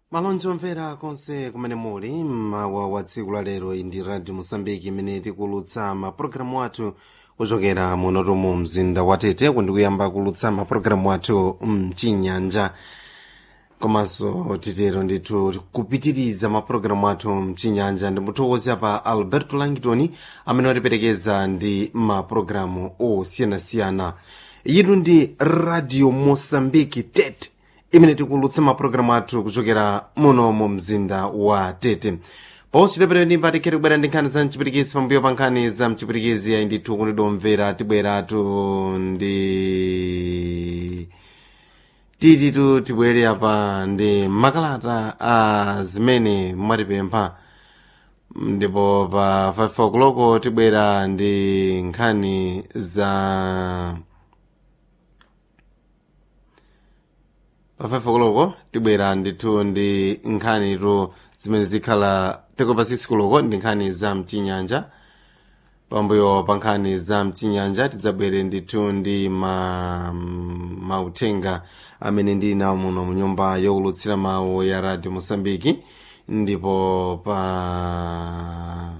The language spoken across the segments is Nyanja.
malonji omvera konse kumene muli mmawa wa tsiku la lero iyi ndi radio mosambiki imene tikulutsa mapulogalamu athu kuchokera munotu mu mzinda wa tete kundikuyamba kulutsa mapulogalamu athu mchinyanja komanso titero ndithu kupitiriza mapulogalamu athu mchinyanja ndimuthokoza pa alberto langitoni amene watiperekeza ndi mapulogalamu osiyanasiyana yitu ndi radio mosambiki tete imene tikulutsa mapulogalamu athu kuchokera muno mu mzinda wa tete ponso tileperero ndi mpatikhere kubwera ndi nkhani za mchipirikisi pambuyo pa nkhani za mchipirikisi ayi ndithu kunidomvera tibweratu ndi tititu tibwere apa ndi makalata a zimene mwatipempha ndipo pa 5 o'clock tibwera ndi nkhani za pa 5 o'clock tibwera ndithu ndi nkhanitu zimene zikhala teko pa 6 o'clock ndi nkhani za mchinyanja pambuyo pa nkhani za mchinyanja tidzabwere ndithu ndi ma mauthenga amene ndili nawo muno mu nyumba yokulutsira mawu ya radio mosambiki ndipo pa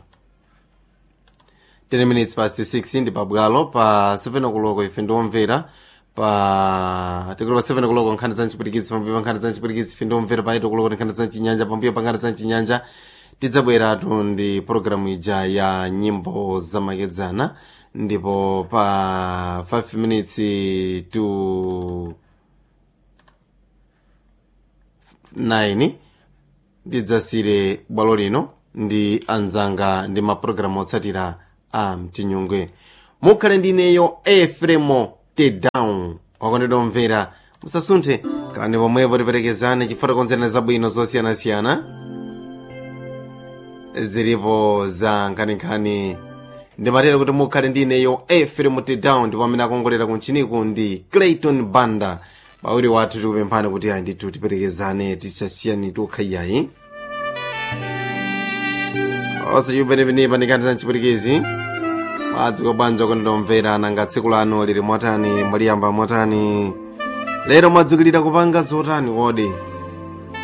10 minutes past 6 ndi pabwalo pa 7 o'clock ife ndiomvera pa tikuli pa 7 o'clock nkhani za mchipirikitsi pambuyo pa nkhani za mchipirikitsi ife ndiomvera pa 8 o'clock ndi nkhani za mchinyanja pambuyo pa nkhani za mchinyanja tidzabweratu ndi pologalamu ija ya nyimbo zamakedzana ndipo pa 5 minutes to 9 ndidzasire bwalo lino ndi anzanga ndi mapulogalamu otsatira a mchinyungwe mukhale ndineyo efremo tedown wakondedwa omvera musasunthe kalani pomwepo tiperekezane chifukwa konzerana zabwino zosiyanasiyana zilipo za nkhaninkhani ndimatera kuti mukhale ndineyo efremo tedown ndipo amene akongolera kunchiniku ndi clayton banda pawiri wathu tikupemphani kuti ayi ndithu tiperekezane tisasiyani tukhayayi osachiupenepenepa ndikhani za mchipirikisi mwadzuka bwanji kondomvera nanga tsiku lanu lili motani mwaliyamba motani lero mwadzukilira kupanga zotani kodi